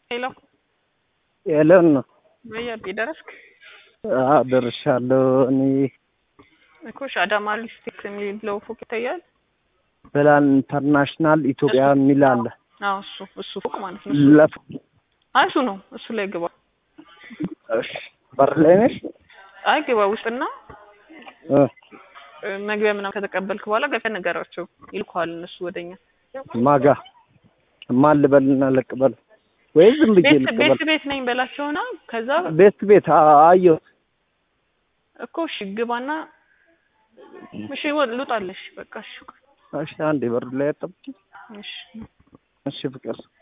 ሄሎ ኤለን ነው። በያቤ ደረስክ አዎ ደርሻለሁ። እኔ እኮ እሺ፣ አዳማ ሊስቴክ የሚለው ፎቅ ይታያል። ፕላን ኢንተርናሽናል ኢትዮጵያ የሚል አለ። አዎ እሱ እሱ ፎቅ ማለት ነው። እሱ ለፍ አይ እሱ ነው። እሱ ላይ ግባ። እሺ፣ በር ላይ ነሽ? አይ ግባ ውስጥና እ እ፣ መግቢያ ምናምን ከተቀበልክ በኋላ ገብተህ ንገራቸው ይልኩሃል እነሱ ወደኛ። ማጋ ማን ልበልና ልቅበል ወይ ዝም ብዬ ቤት ልቅበል? ቤት ቤት ነኝ በላቸውና ከዛ ቤት ቤት አ- አየሁት። እኮ እሺ ግባና እሺ ወ- ልውጣለሽ በቃ እሺ እሺ፣ አንዴ በር ላይ አጠብቂ። እሺ እሺ ፍቅር